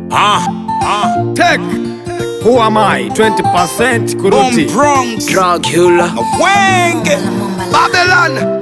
Ah, ah. Tech. Who am I? 20% Bomb kuruti. Bronx. Dracula Wenge. Babylon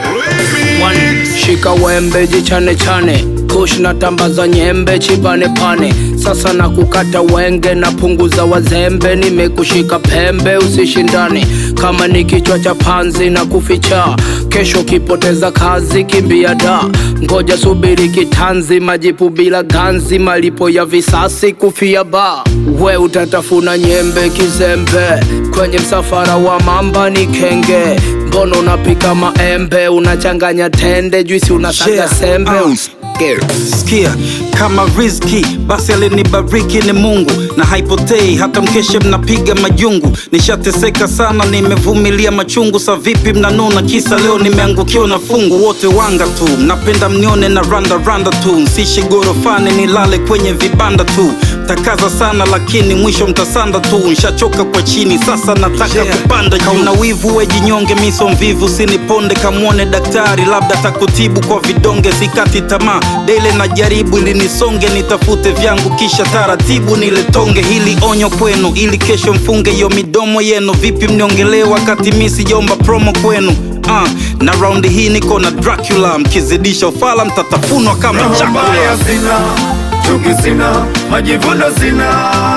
One, shika wembe jichane chane kush na tamba za nyembe chibane pane sasa na kukata wenge na punguza wazembe nimekushika pembe usishindane kama ni kichwa cha panzi na kuficha kesho kipoteza kazi kimbia da ngoja subiri kitanzi majipu bila ganzi malipo ya visasi kufia ba we utatafuna nyembe kizembe kwenye msafara wa mamba ni kenge mbono unapika maembe unachanganya tende juisi unasaga Yeah, sembe um, Usiker. sikia kama rizki basi alinibariki ni mungu na haipotei hata mkeshe mnapiga majungu nishateseka sana nimevumilia machungu sa vipi mnanuna kisa leo nimeangukiwa na fungu wote wanga tu mnapenda mnione na randa randa tu msishi gorofani nilale kwenye vibanda tu mtakaza sana lakini mwisho mtasanda tu nshachoka kwa chini sasa nataka Yeah. kupanda juu. kauna wivu wejinyonge miso mvivu siniponde kamwone daktari labda takutibu kwa vidonge sikati tamaa dele na jaribu ili nisonge nitafute vyangu kisha taratibu niletonge hili onyo kwenu ili kesho mfunge hiyo midomo yenu vipi mniongelee wakati mi sijaomba promo kwenu Uh, na raundi hii niko na dracula mkizidisha ufala mtatafunwa kama Roho chakula mbaya sina, chuki sina, majivuno sina.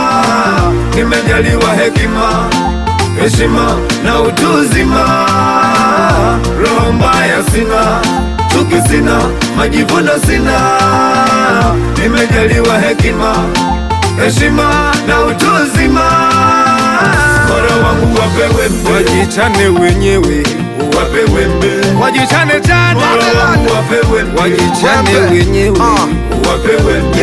Nimejaliwa hekima, heshima na utu uzima. Roho mbaya sina, chuki sina, majivuno sina. Nimejaliwa hekima, heshima na utu uzima. Bora wangu wapewe mbe, wajichane wenyewe, wape wembe, wajichane chane, bora wangu wapewe mbe, wajichane wenyewe, wape wembe,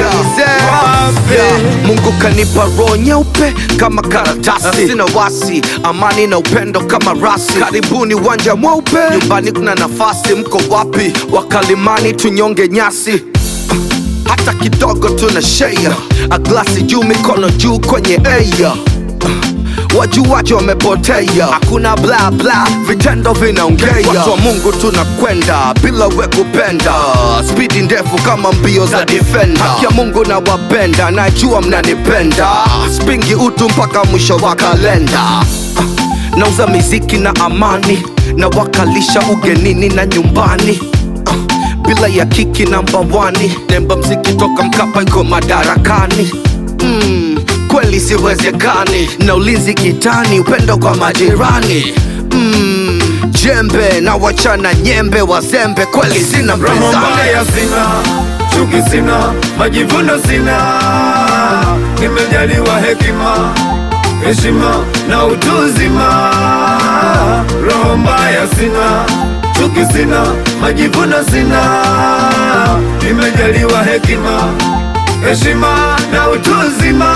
wape mungu kanipa roho nyeupe kama karatasi sina wasi amani na upendo kama rasi karibuni uwanja mweupe nyumbani kuna nafasi mko wapi wakalimani tunyonge nyasi hata kidogo tuna shea aglasi juu mikono juu kwenye eya wajuwaji wamepotea hakuna bla bla vitendo vinaongea watu wa mungu tunakwenda bila we kupenda spidi ndefu kama mbio za defenda haki ya mungu na wapenda najua mnanipenda spingi utu mpaka mwisho wa kalenda nauza miziki na amani na wakalisha ugenini na nyumbani bila ya kiki namba wani nemba mziki toka mkapa iko madarakani mm, kweli siwezekani na ulinzi kitani upendo kwa majirani mm, jembe na wachana nyembe wazembe kweli sina Roho mpinzani mbaya sina, chuki sina, majivuno sina. Nimejaliwa hekima, heshima na utu uzima. Roho mbaya sina, chuki sina, majivuno sina. Nimejaliwa hekima, heshima na utu uzima.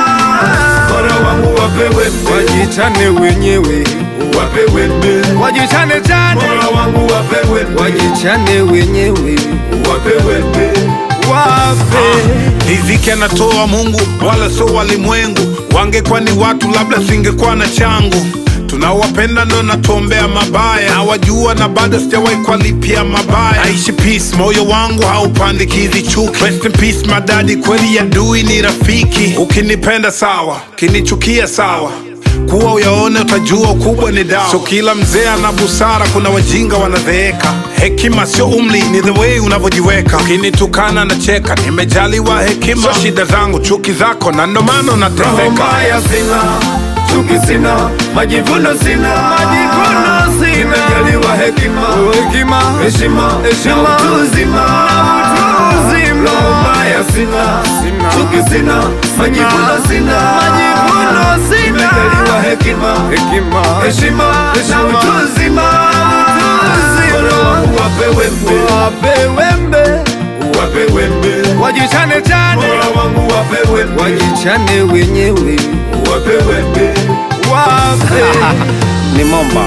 Bora wangu wapewe mbe, wajichane wenyewe, wape wembe, wajichane chane. Bora wangu wapewe mbe, wajichane wenyewe, wape wembe, wape Riziki anatoa Mungu wala sio walimwengu. Wangekuwa ni watu, labda singekuwa na changu. Tunawapenda ndo natuombea mabaya, nawajua na bado sijawahi kuwalipia mabaya. Naishi peace, moyo wangu haupandikizi chuki. Rest in peace madadi, kweli adui ni rafiki. Ukinipenda sawa, ukinichukia sawa kuwa uyaone utajua ukubwa ni dawa. Sio kila mzee ana busara, kuna wajinga wanazeeka. Hekima sio umri, ni the way unavyojiweka. Ukinitukana na cheka, nimejaliwa hekima. Sio shida zangu, chuki zako, na ndo maana Roho unateseka. mbaya sina, chuki sina, majivuno sina, majivuno sina. Nimejaliwa hekima, hekima, heshima, heshima, na utu uzima, na utu uzima. Roho mbaya sina, sina, chuki sina, majivuno sina, majivuno sina. Nimejaliwa hekima, hekima, heshima, na utu uzima, na utu uzima. Bora wangu wape wembe, wape wembe wape wembe wajichane chane, bora wangu wape wembe wajichane wenyewe, wape wembe wape ni Momba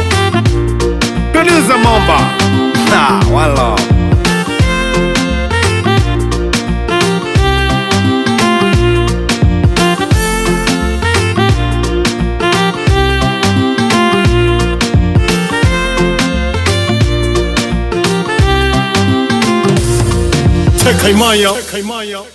producer Momba ha wala Tekaimaya. Tekaimaya.